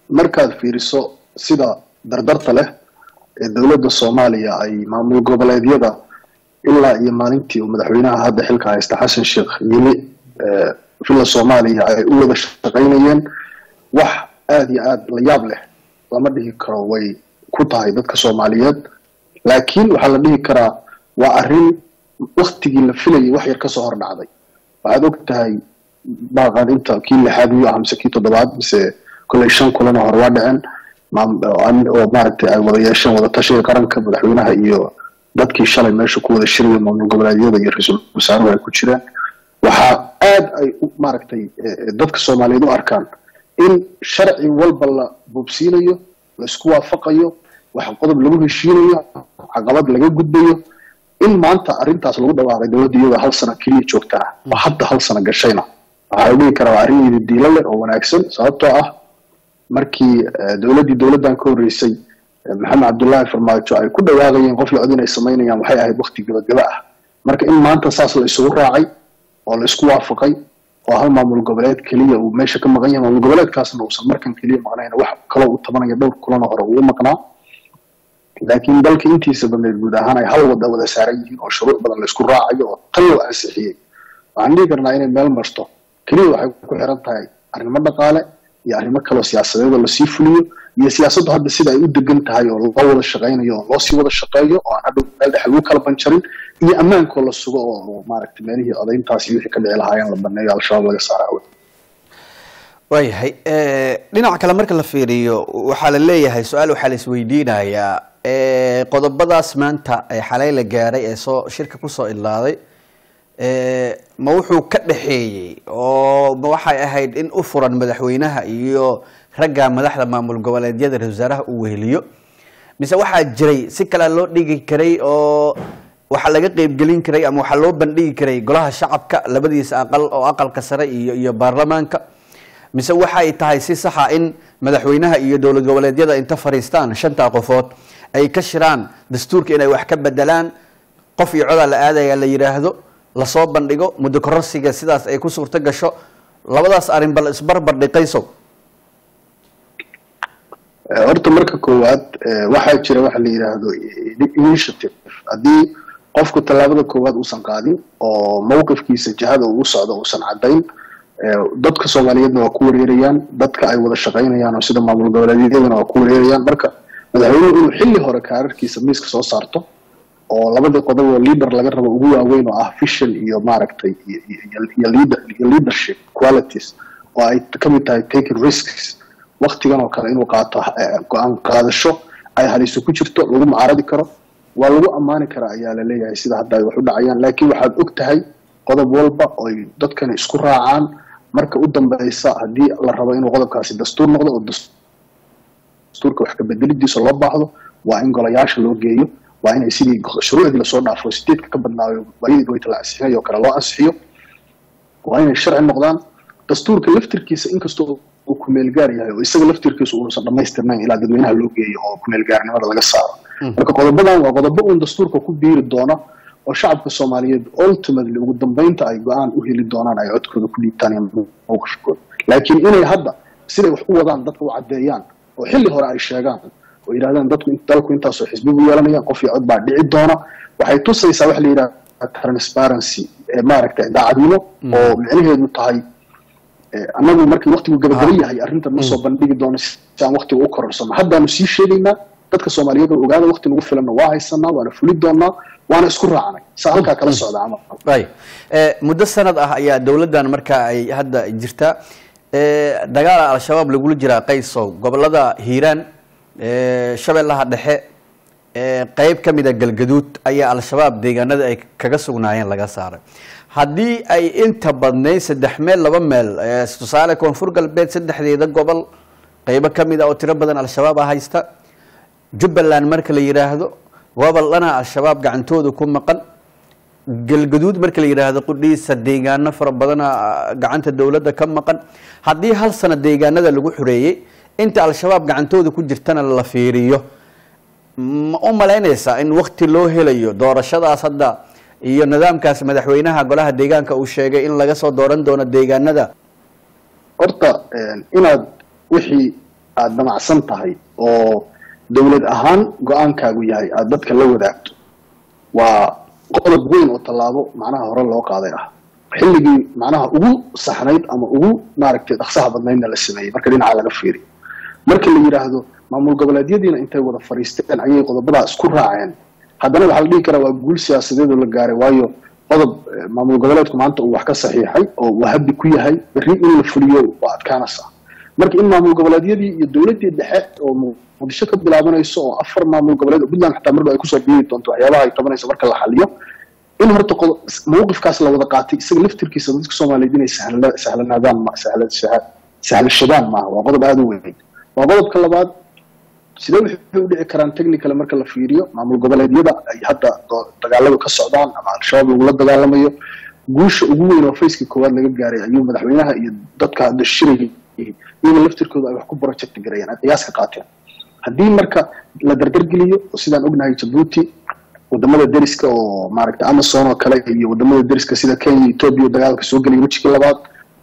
markaad fiiriso sida dardarta leh ee dowladda soomaaliya ay maamul goboleedyada ilaa iyo maalintii uu madaxweynaha hadda xilka haysta xasan sheekh yimi villa soomaaliya ay u wada shaqaynayeen wax aada iyo aada la yaab leh lama dhihi karo way ku tahay dadka soomaaliyeed laakiin waxaa la dhihi karaa waa arrin waktigii la filayay wax yar kasoo hor dhacday waxaad og tahay baaqan inta kii lixaad miyuu ah mise kii toddobaad mise kolley shan kulan oo hore waa dhaceen oo maaragtay ay wada yeesheen wada tashiga qaranka madaxweynaha iyo dadkii shalay meesha ku wada shiraya maamul goboleedyada iyo ra-iisul wasaaruhu ay ku jireen waxaa aad ay maaragtay dadka soomaaliyeed u arkaan in sharci walba la boobsiinayo la isku waafaqayo wax qodob lagu heshiinayo caqabad laga gudbayo in maanta arrintaas lagu dhawaaqay dowladda iyadoo hal sano keliya joogtaa oo hadda hal sano gashayna waxaa la dhihi karaa waa arrin yididiilo leh oo wanaagsan sababtoo ah markii dowladdii dowladdan ka horreysay maxamed cabdullaahi farmaajo ay ku dhawaaqayeen qof la cod inay samaynayaan waxay ahayd wakti gabagaba ah marka in maanta saas la isugu raacay oo la isku waafaqay oo hal maamul goboleed keliya uu meesha ka maqan yahay maamul goboleedkaasna uusan markan keliya maqnayn wax kaloo uu tabanaya dhowr kulano hore uu maqnaa laakiin dalka intiisa badneed guud ahaan ay hal wada wada saaran yihiin oo shuruuc badan la isku raacayo oo tan loo ansixiyey waxaan dhihi karnaa inay meel marto keliya waxay ku xiran tahay arrimo dhaqaale iyo arrimo kaloo siyaasadeed oo lasii fuliyo iyo siyaasaddu hadda sida ay u degan tahay oo loo wada shaqaynayo oo loo sii wada shaqeeyo oo aan hadhow meel dhexe lagu kala banjarin iyo ammaankoo la sugo oo maaragtay meelihii odayntaas iyo wixii ka dhici lahaayeen la baneeyo al-shabaab laga saara awey waayahay dhinaca kale marka la fiiriyo waxaa la leeyahay su-aal waxaa la isweydiinayaa qodobadaas maanta ee xalay la gaaray ee soo shirka kusoo ilaaday ma wuxuu ka dhaxeeyey oo ma waxay ahayd in u furan madaxweynaha iyo ragga madaxda maamul goboleedyada ra-isul wasaaraha uu weheliyo mise waxaa jiray si kale loo dhigi karay oo waxaa laga qeybgelin karay ama waxaa loo bandhigi karay golaha shacabka labadiisa aqal oo aqalka sare iyo iyo baarlamaanka mise waxay tahay si saxa in madaxweynaha iyo dowlad goboleedyada inta fariistaan shantaa qofood ay ka shiraan dastuurka inay wax ka bedelaan qof iyo codaa la aadaya la yidhaahdo lasoo bandhigo muddo kororsiga sidaas ay ku suurto gasho labadaas arrin bal isbarbar dhiqayso horta marka koowaad waxaa jira waxa la yidhaahdo initiative haddii qofku tallaabada koowaad uusan qaadin oo mawqifkiisa jihada uu socdo uusan caddayn dadka soomaaliyeedna waa ku wareerayaan dadka ay wada shaqaynayaan oo sida maamul goboleedyadana waa ku wareerayaan marka madaxweynuhu inuu xilli hore kaararkiisa miiska soo saarto oo labadii qodob oo leader laga rabo ugu waaweyn oo ah vision iyo maaragtay iyo leader iyo leadership qualities oo ay ka mid tahay taking risks waktigan oo kale inuu qaato go-aan qaadasho ay haliso ku jirto lagu macaaradi karo waa lagu ammaani karaa ayaa la leeyahay sida hadda ay wax u dhacayaan laakiin waxaad og tahay qodob walba oy dadkani isku raacaan marka u dambeysa haddii la rabo inuu qodobkaasi dastuur noqdo oo dastuurka wax ka bedelidiisa loo baahdo waa in golayaasha loo geeyo waa inay sidii shuruucdii lasoo dhaafo sideedka ka badnaayo waayadii goyta la ansixinayo kale loo ansixiyo waa inay sharci noqdaan dastuurka laftirkiisa inkastoo uu kumeelgaar yahay oo isaga laftirkiisa uusan dhammaystirnayn ilaa dadweynaha loo geeyo oo kumeelgaarnimada laga saaro marka qodobadan waa qodobo uun dastuurka ku biiri doona oo shacabka soomaaliyeed ultimately ugu dambeynta ay go-aan u heli doonaan ay codkooda ku dhiibtaan iyo mowqifkooda laakiin inay hadda siday wax u wadaan dadka u caddeeyaan oo xilli hore ay sheegaan oo yidhahdaan dadku dalku intaasoo xisbi bu yeelanayaan qof iyo cod baa dhici doona waxay tusaysaa waxa la yidhaha transparency ee maaragtay daacadnimo oo micnaheedu tahay annagu markii waktigu gabagaba yahay arrintan ma soo bandhigi doono si aan waktiga u kororsano haddaanu sii sheegaynaa dadka soomaaliyeed oo ogaada wakti nagu filanna waa haysanaa waana fuli doonaa waana isku raacnay saa halkaa kala socda camal ay muddo sanad ah ayaa dowladdan markaa ay hadda jirtaa dagaala al-shabaab lagula jiraa qaysow gobolada hiiraan shabeellaha dhexe qeyb ka mida galgaduud ayaa al-shabaab deegaanada ay kaga sugnaayeen laga saaray haddii ay inta badnayd saddex meel laba meel tusaale koonfur galbeed saddexdeeda gobol qeybo ka mid a oo tiro badan al-shabaab a haysta jubbaland marka la yidhaahdo gobol dhana al-shabaab gacantooda ku maqan galgaduud marka la yidhaahdo qudhiisa deegaano fara badana gacanta dowladda ka maqan haddii hal sano deegaanada lagu xoreeyey inta al-shabaab gacantooda ku jirtana la fiiriyo ma u malaynaysaa in wakti loo helayo doorashadaas hadda iyo nidaamkaas madaxweynaha golaha deegaanka uu sheegay in laga soo dooran doono deegaanada horta inaad wixii aada damacsan tahay oo dowlad ahaan go-aankaagu yahay aada dadka la wadaagto waa qodob weyn oo tallaabo macnaha hore loo qaaday ah xilligii macnaha ugu saxnayd ama ugu maaragtay dhaqsaha badnaydna la sameeyey marka dhinaca laga fiiriyo marka la yidhaahdo maamul goboleedyadiina intay wada fadhiisteen ayay qodobadaa isku raaceen haddana waxaa la dhihi karaa waa guul siyaasadeedoo la gaaray waayo qodob maamul goboleedku maanta uu wax ka saxiixay oo uu habi ku yahay berri in la fuliyo waa adkaanaysaa marka in maamul goboleedyadii iyo dowladdii dhexe oo muqdisho ka bilaabanayso oo afar maamul goboleed oo puntland xataa marba ay kusoo biiri doonto waxyaabaha ay tabanayso marka la xaliyo in horta mawqifkaas la wada qaatay isaga laftirkiisa dadka soomaaliyeed inay sahlanaadaan sahlashadaan maaha waa qodob aada u weyn waa qodobka labaad sidee waxay u dhici karaan technical marka la fiiriyo maamul goboleedyada ay hadda dagaaladu ka socdaan ama al-shabaab lagula dagaalamayo guusha ugu weyn oo faceka koowaad laga gaaray ayuu madaxweynaha iyo dadka hadda shirayay iyaga laftirkooda ay wax ku project garayeen ay qiyaas ka qaateen haddii marka la dardargeliyo sidaan ognahay jabuuti wadamada deriska oo maaragtay amazon oo kale iyo wadamada deriska sida kenya ethoobia dagaalka soo gelaya wejigii labaad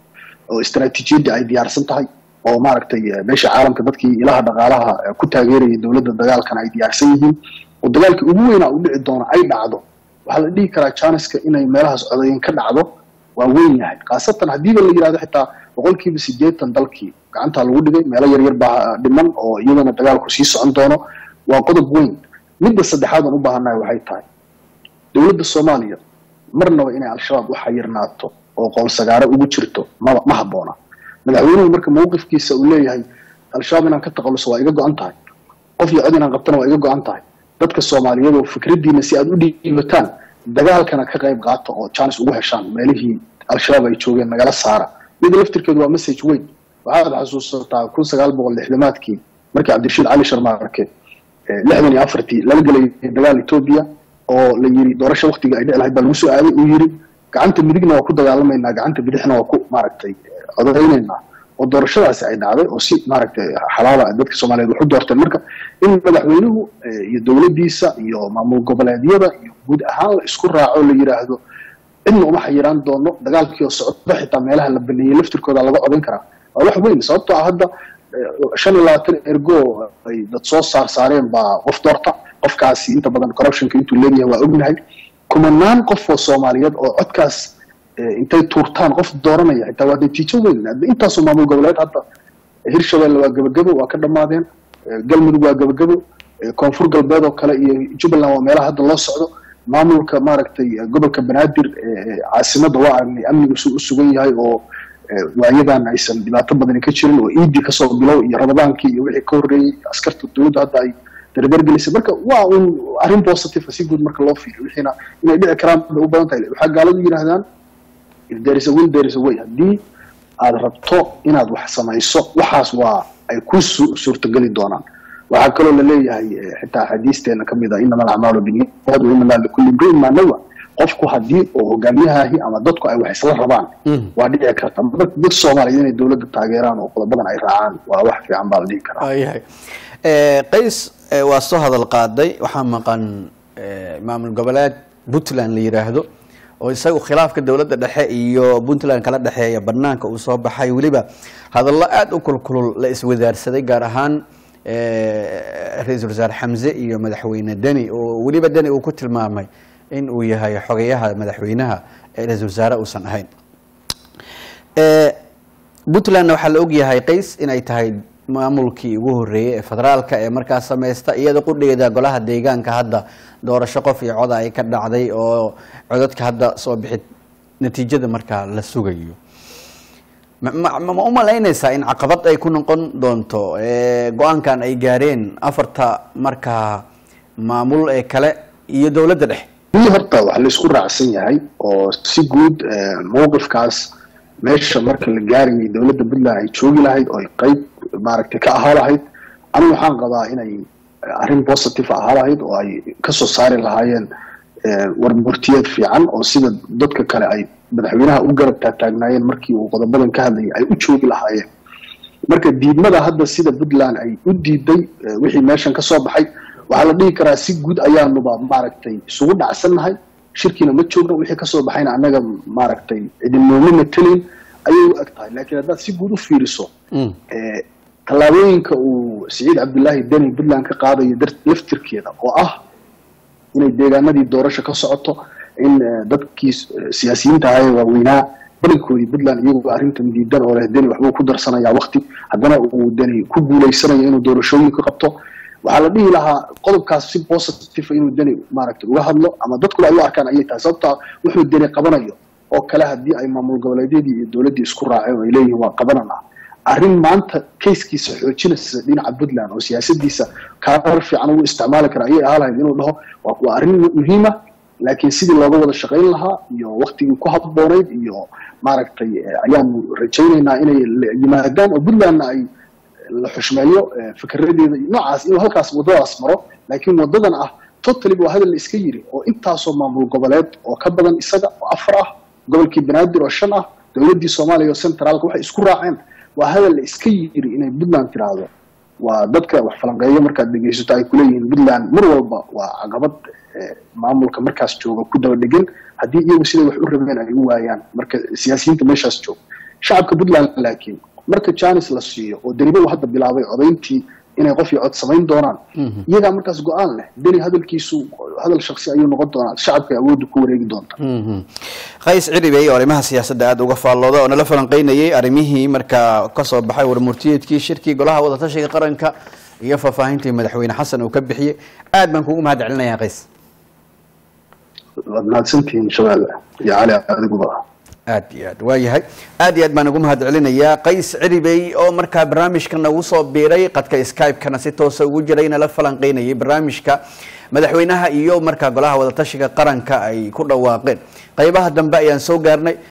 oo istaraatiijiyadda ay diyaarsan tahay oo maaragtay meesha caalamka dadkii ilaha dhaqaalaha ku taageerayay dowladda dagaalkana ay diyaarsan yihiin oo dagaalkii ugu weynaa u dhici doono ay dhacdo waxaa la dhihi karaa janiska inay meelahaas codayin ka dhacdo waa weyn yahay khaasatan haddiiba la yidhahdo xitaa boqolkiiba siddeetan dalkii gacantaa lagu dhigay meelo yaryar baa dhiman oo iyadana dagaalku sii socon doono waa qodob weyn midda saddexaad aan u baahannahay waxay tahay dowladda soomaaliya marnaba inay al-shabaab u xayirnaato oo qoolsagaaro ugu jirto maba ma habboona madaxweynuhu marka mawqifkiisa uu leeyahay al-shabaab inaan ka taqaluso waa iga go-an tahay qof iyo cod inaan qabtana waa iga go-an tahay dadka soomaaliyeed oo fikraddiina si aad u dhiibataan dagaalkana ka qayb qaata oo janis ugu heshaan meelihii al-shabaab ay joogeen nagala saara mida laftirkeedu waa message weyn waxaad xasuusataa kun sagaal boqol lixdamaadkii markii cabdirashiid cali sharmaarke lixdan iyo afartii lala gelayay dagaal etoobiya oo la yiri doorasho waktiga ay dhici lahayd baa lagu soo aaday uu yiri gacanta midigna waa ku dagaalamaynaa gacanta bidixna waa ku maaragtay codaynaynaa oo doorashadaasi ay dhacday oo si maaragtay xalaala dadka soomaaliyeed wax u doorteen marka in madaxweynuhu iyo dowladdiisa iyo maamul goboleedyada iyo guud ahaan la isku raaco la yidhaahdo cidna uma xayiraan doono dagaalkii oo socda xitaa meelaha la baneeyey laftirkooda laga codayn karaa waa wax weyn sababtoo ah hadda shan iyo labaatan ergo ay dad soo saar saareen baa qof doorta qofkaasi inta badan corruptionka intuu leeyahay waa ognahay kumanaan qof oo soomaaliyeed oo codkaas intay tuurtaan qof dooranaya xitaa waa natiijo weyn intaasoo maamul goboleed hadda hirshabelle waa gebagebo waa ka dhammaadeen galmudug waa gebagebo koonfur galbeed oo kale iyo jubbaland waa meelaha hadda loo socdo maamulka maaragtay gobolka banaadir caasimadda waa aragnay amnigu su u sugan yahay oo waayadan aysan dhibaato badani ka jirin oo iidii kasoo bilow iyo ramadaankii iyo wixii ka horreeyey askarta dowladda hadda ay dardargelisay marka waa un arrin positive si guud marka loo fiiriyo wixiina inay dhici karaan bay u badan tahay waxaa gaaladu yidhahdaan if there is a will there is a way haddii aad rabto inaad wax samayso waxaas waa ay ku suurtogeli doonaan waxaa kaloo la leeyahay xitaa xadiisteena ka mid a inama alacmaalu biniyad wa inama likulli imriin maa nawa qofku haddii oo hogaamiyahaahi ama dadku ay wax isla rabaan waa dhici karta marka dad soomaaliyeed inay dowladda taageeraan oo qodobadan ay raacaan waa wax fiican baa la dhihi karaa yahay qays waa soo hadal qaaday waxaa maqan maamul goboleed puntland la yidhaahdo oo isagu khilaafka dowladda dhexe iyo puntland kala dhexeeya banaanka uu soo baxay weliba hadallo aada u kulkulul la iswadaarsaday gaar ahaan ra-iisul wasaare xamse iyo madaxweyne deni oo weliba deni uu ku tilmaamay in uu yahay xogeyaha madaxweynaha ee ra-isul wasaare uusan ahayn puntlandna waxaa la ogyahay qays inay tahay maamulkii ugu horeeyey ee federaalka ee markaas samaysta iyada qudheeda golaha deegaanka hadda doorasho qof iyo coda ay ka dhacday oo codadka hadda soo bixi natiijada markaa la sugayo ma u malaynaysaa in caqabad ay ku noqon doonto go-aankan ay gaareen afarta markaa maamul ee kale iyo dowladda dhexe wili horta wax laisku raacsan yahay oo si guud mawqifkaas meesha marka la gaarayay dowladda puntland ay joogi lahayd oo ay qayb maaragtay ka ahaa lahayd anigu waxaan qabaa inay arrin positive ahaa lahayd oo ay kasoo saari lahaayeen warmurtiyeed fiican oo sida dadka kale ay madaxweynaha u garab taagtaagnaayeen markii uu qodobadan ka hadlayay ay u joogi lahaayeen marka diidmada hadda sida puntland ay u diiday wixii meeshan kasoo baxay waxaa la dhihi karaa si guud ayaanuba maaragtay isugu dhacsannahay shirkiina ma joogno wixii kasoo baxayna annaga maaragtay idinnooma matelayn ayay u eg tahay laakiin haddaad si guud u fiiriso tallaabooyinka uu siciid cabdullaahi deni puntland ka qaadayo laftirkeeda oo ah inay deegaanadii doorasho ka socoto in dadkii siyaasiyiinta ahaye waaweynaa badankoodii puntland iyagoo arrintan diidan oo leh deni waxbuu ku darsanayaa wakti haddana uu deni ku guulaysanayo inuu doorashooyinka qabto waxaa la dhihi lahaa qodobkaas si positive inuu deni maaragtay uga hadlo ama dadkuba ay u arkaan ayay tahay sababtaa wuxuu deni qabanayo oo kale haddii ay maamul goboleedyadii iyo dowladdii isku raaceen oo ay leeyihiin waa qabanana arrin maanta kayskiisa xoojinaysa dhinaca puntland oo siyaasadiisa kaarar fiican ugu isticmaali kara ayay ahaa lahayd inuu dhaho waa arrin muhiima laakiin sidii looga wada shaqayn lahaa iyo waktigii ku habboonayd iyo maaragtay ayaanu rajaynaynaa inay yimaadaan oo puntlandna ay la xushmeeyo fikiradeeda noocaas inuu halkaas waddadaas maro laakiin waddadan ah totally waa hadal la iska yiri oo intaasoo maamul goboleed oo ka badan isaga oo afar ah gobolkii banaadir oo shan ah dowladdii soomaaliya oo centraalka waxay isku raaceen waa hadal la iska yiri inay puntland tiraahdo waa dadka wax falanqeeyo markaad dhegaysato ay kuleeyihiin puntland mar walba waa caqabad maamulka markaas jooga ku daba dhegan haddii iyagu siday wax u rabeen ay u waayaan marka siyaasiyiinta meeshaas jooga shacabka puntland laakiin marka janis la siiyo oo deniba uu hadda bilaabay codayntii inay qof iyo cod samayn doonaan iyagaa markaas go-aan leh deni hadalkiisu hadal shaksi ayuu noqon doonaa shacabka awoodda ku wareegi doonta qays ciribey oo arrimaha siyaasadda aada uga faallooda oo nala falanqeynayay arrimihii markaa kasoo baxay warmurtiyeedkii shirkii golaha wadatashiga qaranka iyo faahfaahintii madaxweyne xasan uu ka bixiyey aad baan kugu mahad celinayaa qays waad mahadsantihiin shabeelle iyo cali adiguba aad iyo aad waa yahay aad iyo aad baan ugu mahad celinayaa qays ciribey oo markaa barnaamijka nagu soo biiray qadka skype-kana si toosa ugu jiray nala falanqeynayay barnaamijka madaxweynaha iyo markaa golaha wadatashiga qaranka ay ku dhawaaqeen qaybaha dambe ayaan soo gaarnay